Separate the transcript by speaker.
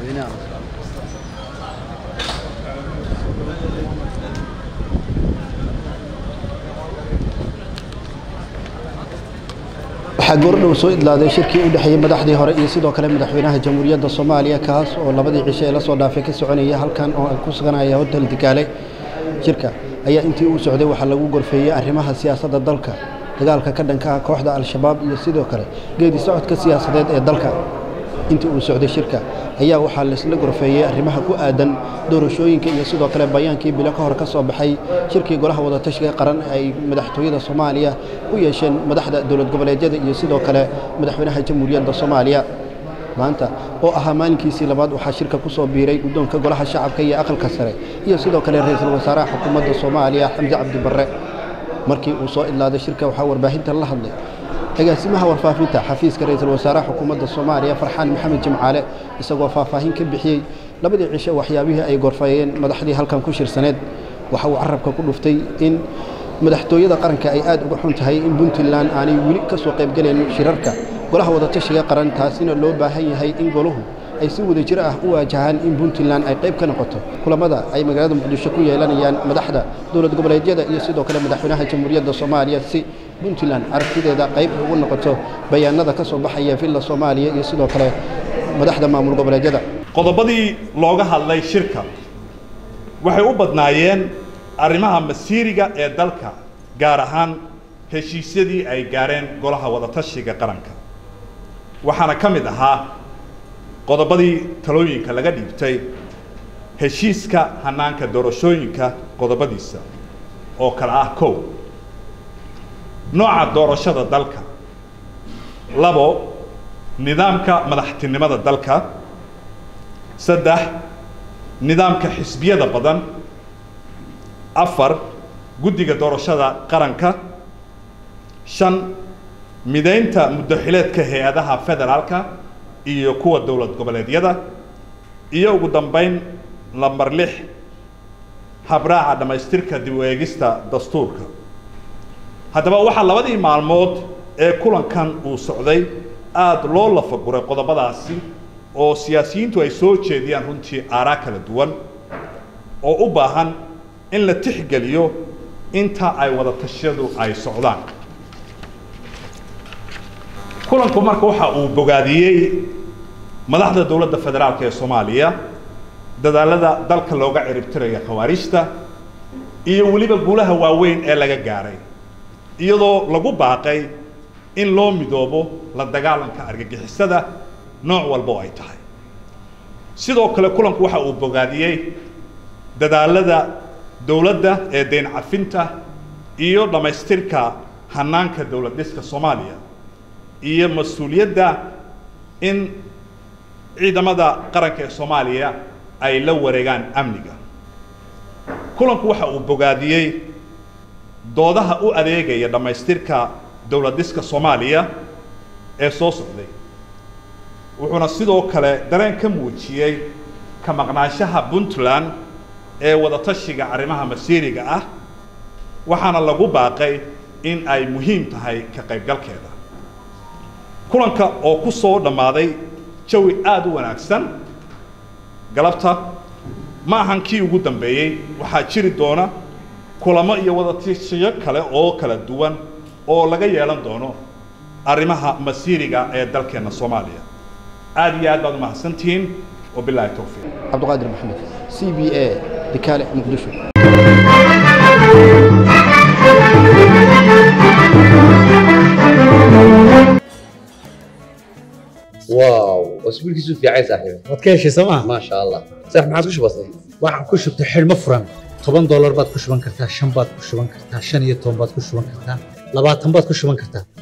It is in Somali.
Speaker 1: madaxweynaha waxaa goordhow soo idlaaday shirkii u dhexeeyey madaxdii hore iyo sidoo kale madaxweynaha jamhuuriyadda soomaaliya kaas oo labadii cisho ee la soo dhaafay ka soconaya halkan oo ay ku suganaya hotel digaale shirka ayaa intii uu socday waxaa lagu gorfeeyey arrimaha siyaasadda dalka dagaalka ka dhanka ah kooxda al-shabaab iyo sidoo kale geedi socodka siyaasadeed ee dalka intii uu socday shirka ayaa waxaa laisla gorfeeyey arrimaha ku aadan doorashooyinka iyo sidoo kale bayaankii bilo ka hor ka soo baxay shirkii golaha wadatashiga qaran ay madaxtooyada soomaaliya u yeesheen madaxda dowlad goboleedyada iyo sidoo kale madaxweynaha jamhuuriyadda soomaaliya maanta oo ahaa maalinkiisii labaad waxaa shirka ku soo biiray guddoonka golaha shacabka iyo aqalka sare iyo sidoo kale ra-iisul wasaaraha xukuumadda soomaaliya xamse cabdi barre markii uu soo idlaaday shirka waxaa warbaahinta la hadlay agaasimaha warfaafinta xafiiska ra-iisul wasaaraha xukuumadda soomaaliya farxaan maxamed jimcaale isagoo faahfaahin ka bixiyey labadii cisho waxyaabihii ay gorfeeyeen madaxdii halkan ku shirsaneed waxa uu carabka ku dhuftay in madaxtooyada qaranka ay aad uga xun tahay in puntland aanay weli ka soo qaybgalayn shirarka golaha wadatashiga qaran taasina loo baahan yahay in goluhu ay si wada jir ah u waajahaan in puntland ay qayb ka noqoto kulamada ay magaalada muqdisho ku yeelanayaan madaxda dowlad goboleedyada iyo sidoo kale madaxweynaha jamhuuriyadda soomaaliya si puntland aragtideeda qayb ugu noqoto bayaanada ka soo baxaya villa soomaaliya iyo sidoo kale madaxda maamul goboleedyada
Speaker 2: qodobadii looga hadlay shirka waxay u badnaayeen arrimaha masiiriga ee dalka gaar ahaan heshiisyadii ay gaareen golaha wadatashiga qaranka waxaana ka mid ahaa qodobadii talooyinka laga dhiibtay heshiiska hanaanka doorashooyinka qodobadiisa oo kale ah kow nooca doorashada dalka labo nidaamka madaxtinimada dalka saddex nidaamka xisbiyada badan afar guddiga doorashada qaranka shan midaynta muddaxileedka hay-adaha federaalka iyo kuwa dowlad goboleedyada iyo ugu dambayn lambar lix habraaca dhammaystirka dib u eegista dastuurka haddaba waxaa labadii maalmood ee kulankan uu socday aada loo lafaguray qodobadaasi oo siyaasiyiintu ay soo jeediyaan runtii aaraa kala duwan oo u baahan in la tixgeliyo inta ay wadatashyadu ay socdaan kulanku marka waxa uu bogaadiyey madaxda dowladda federaalka ee soomaaliya dadaalada dalka looga ciribtiraya khawaarijta iyo weliba guulaha waaweyn ee laga gaaray iyadoo lagu baaqay in loo midoobo la dagaalanka argagixisada nooc walba oo ay tahay sidoo kale kulanku waxa uu bogaadiyey dadaalada dowladda ee deyn cafinta iyo dhammaystirka hanaanka dowlad dhiska soomaaliya iyo mas-uuliyadda in ciidamada qaranka ee soomaaliya ay la wareegaan amniga kulanku waxa uu bogaadiyey doodaha u adeegaya dhammaystirka dowlad dhiska soomaaliya ee soo socday wuxuuna sidoo kale dareen ka muujiyey ka maqnaanshaha puntland ee wadatashiga arrimaha masiiriga ah waxaana lagu baaqay in ay muhiim tahay ka qaybgalkeeda kulanka oo ku soo dhammaaday jawi aada u wanaagsan galabta ma ahan kii ugu dambeeyey waxaa jiri doona kulamo iyo wadatashiyo kale oo kala duwan oo laga yeelan doono arrimaha masiiriga ee dalkeenna soomaaliya aada iyo aad baad umahadsantihiin wabilaahi towfiiq
Speaker 1: cabdiqaadir maxamed c b a dikaale muqdisho
Speaker 3: واو اسبوع كيسو في عايز صاحبي
Speaker 4: waad ka heshay sooma
Speaker 3: ما شاء الله صح ما عادش بسيط
Speaker 4: waxaan ku shubtay xidhmo furan toban doolar baad ku shuban kartaa shan baad ku shuban kartaa shan iyo toban baad ku shuban kartaa labaatan baad ku shuban kartaa